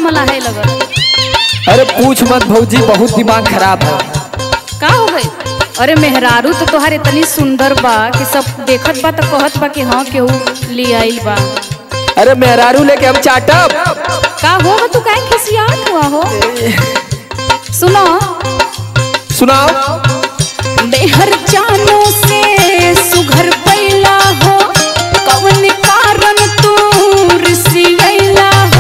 मलाहे लगल अरे पूछ मत भौजी बहुत दिमाग खराब है का हो गई अरे मेहरारू तो तोहार इतनी सुंदर बा कि सब देखत बा तो कहत बा कि हाँ केहू ले आइल बा अरे मेहरारू लेके हम चाटब का हो तू काहे खिसियात हुआ हो सुनो सुनाओ बेहर जानो से सुघर पैला हो कवन कारण तू रिसियला हो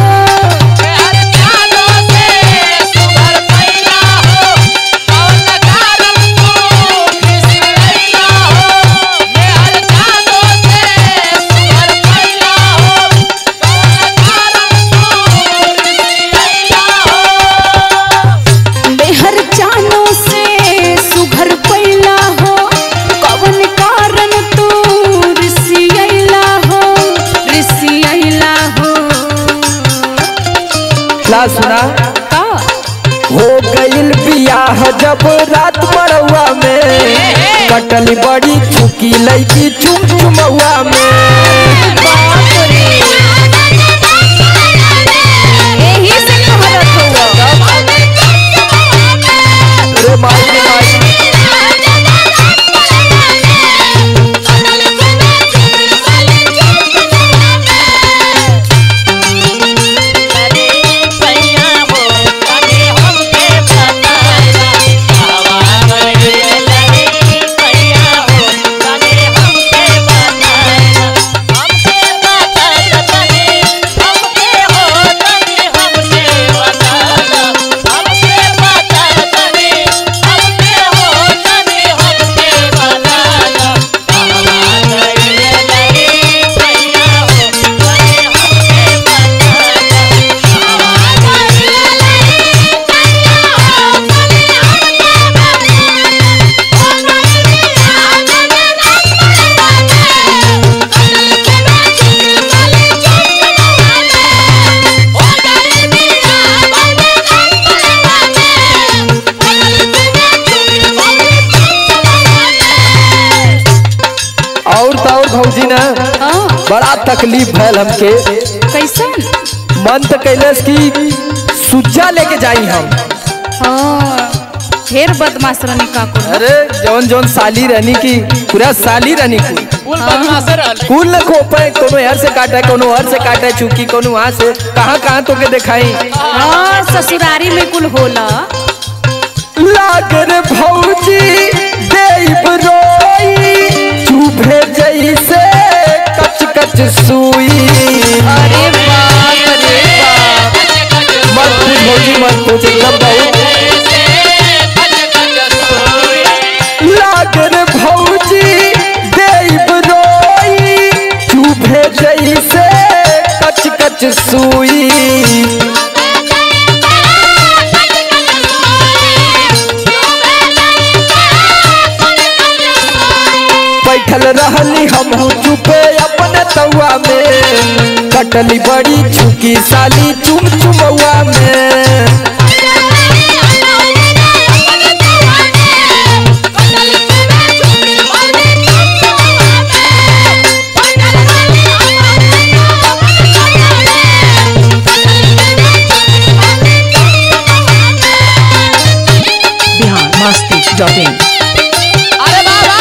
बेहर जानो से सुघर पैला हो कवन कारण तू रिसियला हो रिसियला हो ला सुना का हो गईल बियाह जब रात मड़ुआ में कटली बड़ी चुकी लैकी चुम चुमौआ में यही से कहत हुआ अरे माई रे माई और तो और भौजी ना हाँ बड़ा तकलीफ भैल हमके कैसन मन तो कैलस की सुज्जा लेके जाई हम हाँ ढेर बदमाश रहनी काकू अरे जौन जौन साली रहनी की पूरा साली रहनी की फूल बदमाश रहल कुल न खोपे कोनो हर से काटा कोनो हर से काटा चुकी कोनो वहां से कहाँ कहाँ तो के दिखाई हाँ ससुरारी में कुल होला लागर भौजी देव रोई चुभे जैसे कच कच सुई अरे बाप रे बाप मत पूछ भौजी मत पूछ एकदम बहुत लागर भौजी देव रोई चुभे जैसे कच कच सुई बैठल रहली हम चुपे अपने तौआ में कटली बड़ी छुकी साली चुम चुमौआ में बिहार मस्ती डॉट इन अरे बाबा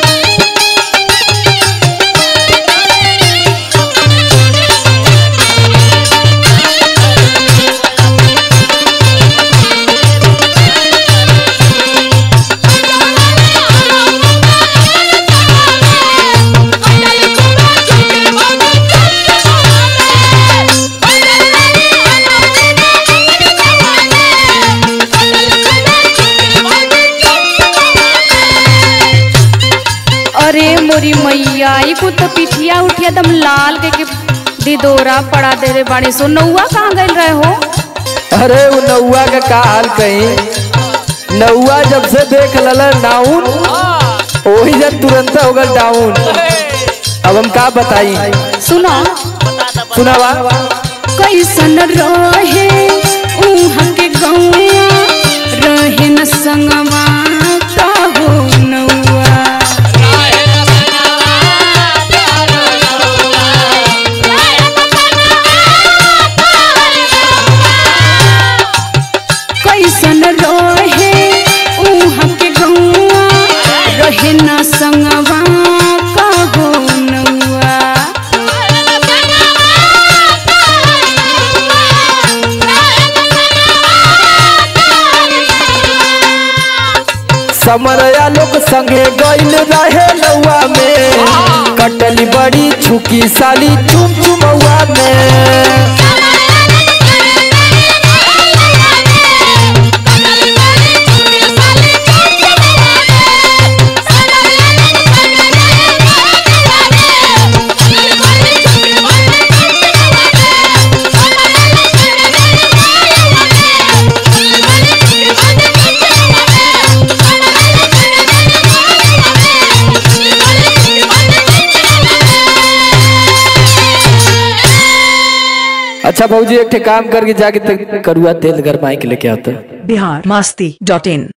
अरे मोरी मैया ई को तो पिठिया उठिया दम लाल के के दिदोरा पड़ा दे रे बाड़ी सो नौआ कहाँ गइल रहे हो अरे वो नौआ का का हाल कहीं नौआ जब से देख लला डाउन वही जब तुरंत हो गल डाउन अब हम का बताई सुनो सुनावा कैसन रहे उहाँ के गौआ रहे न संगवा का हो नौआ Bye. समरया लोग संगे गइल रहे नौआ में कटली बड़ी छुकी साली चुम चुमौआ में अच्छा भाजी एक ठे काम करके जाके तक करुआ तेल गरमाई के लेके आता बिहार मस्ती डॉट इन